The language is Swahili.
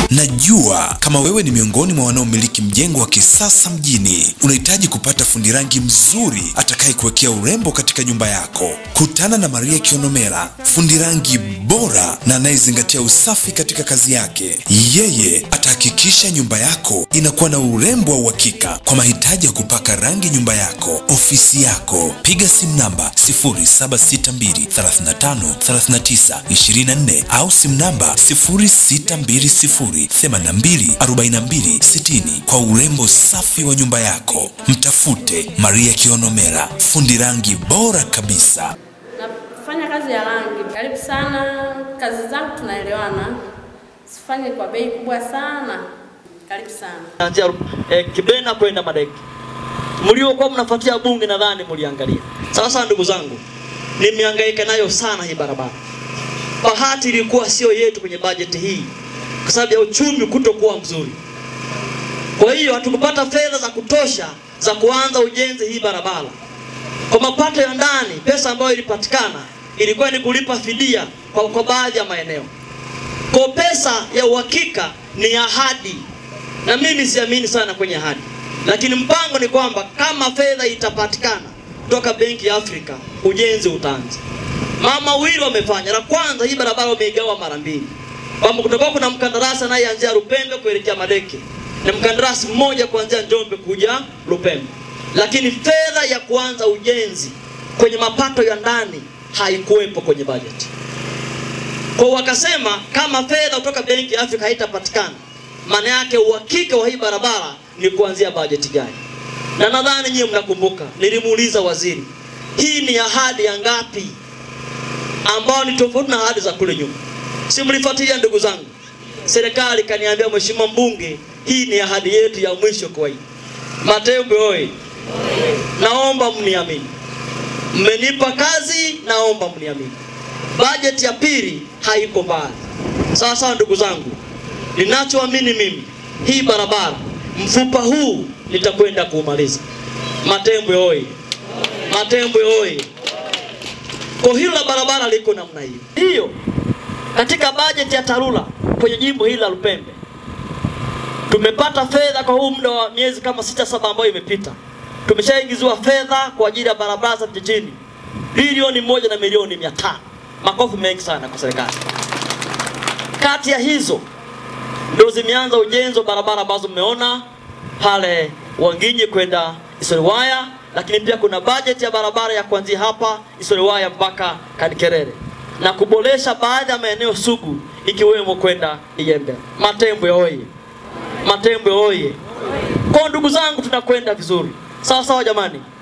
Najua kama wewe ni miongoni mwa wanaomiliki mjengo wa kisasa mjini, unahitaji kupata fundi rangi mzuri atakaye kuwekea urembo katika nyumba yako. Kutana na Maria Kionomera, fundi rangi bora na anayezingatia usafi katika kazi yake. Yeye atahakikisha nyumba yako inakuwa na urembo wa uhakika. Kwa mahitaji ya kupaka rangi nyumba yako, ofisi yako, piga simu namba 0762353924 au simu namba 0620824260 kwa urembo safi wa nyumba yako. Mtafute Maria Kionomera, fundi rangi bora kabisa. Nafanya kazi ya rangi. Karibu sana, kazi zangu tunaelewana, sifanye kwa bei kubwa sana. Karibu sana. Kuanzia eh, Kibena kwenda Madeki. Mliokuwa mnafuatia bunge nadhani mliangalia. Sawa sawa ndugu zangu. Nimehangaika nayo sana hii barabara. Bahati ilikuwa sio yetu kwenye bajeti hii kwa sababu ya uchumi kutokuwa mzuri. Kwa hiyo hatukupata fedha za kutosha za kuanza ujenzi hii barabara. Kwa mapato ya ndani, pesa ambayo ilipatikana ilikuwa ni kulipa fidia kwa, kwa baadhi ya maeneo. Kwa pesa ya uhakika ni ahadi, na mimi siamini sana kwenye ahadi, lakini mpango ni kwamba kama fedha itapatikana kutoka Benki ya Afrika, ujenzi utaanza. Mama wawili wamefanya. La kwanza, hii barabara wameigawa mara mbili, kwamba kutakuwa kuna mkandarasi anayeanzia Lupembe kuelekea Madeke na mkandarasi mmoja kuanzia Njombe kuja Lupembe, lakini fedha ya kuanza ujenzi kwenye mapato ya ndani haikuwepo kwenye bajeti. Kwa wakasema kama fedha kutoka Benki ya Afrika haitapatikana, maana yake uhakika wa hii barabara ni kuanzia bajeti gani? Na nadhani nyinyi mnakumbuka, nilimuuliza waziri, hii ni ahadi ya ngapi ambao ni tofauti na ahadi za kule nyuma? Si mlifuatilia ndugu zangu? Serikali kaniambia, mheshimiwa mbunge, hii ni ahadi yetu ya mwisho kwa hii. Matembe oye! Naomba mniamini, mmenipa kazi, naomba mniamini. Bajeti ya pili haiko mbali. Sawa sawa, ndugu zangu, ninachoamini mimi, hii barabara mfupa huu nitakwenda kuumaliza. Matembwe oye! Matembwe oye! Kwa hilo la barabara liko namna hiyo hiyo. Katika bajeti ya TARURA kwenye jimbo hili la Lupembe tumepata fedha kwa huu muda wa miezi kama sita saba ambayo imepita, tumeshaingiziwa fedha kwa ajili ya barabara za vijijini bilioni moja na milioni mia tano. Makofi mengi sana kwa serikali. Kati ya hizo ndio zimeanza ujenzi wa barabara ambazo mmeona pale Wanginyi kwenda Isoliwaya, lakini pia kuna bajeti ya barabara ya kuanzia hapa Isoliwaya mpaka Kadikerere na kuboresha baadhi ya maeneo sugu ikiwemo kwenda Iyembe. Matembwe oye! Matembwe oye! Kwa ndugu zangu, tunakwenda vizuri, sawa sawa jamani.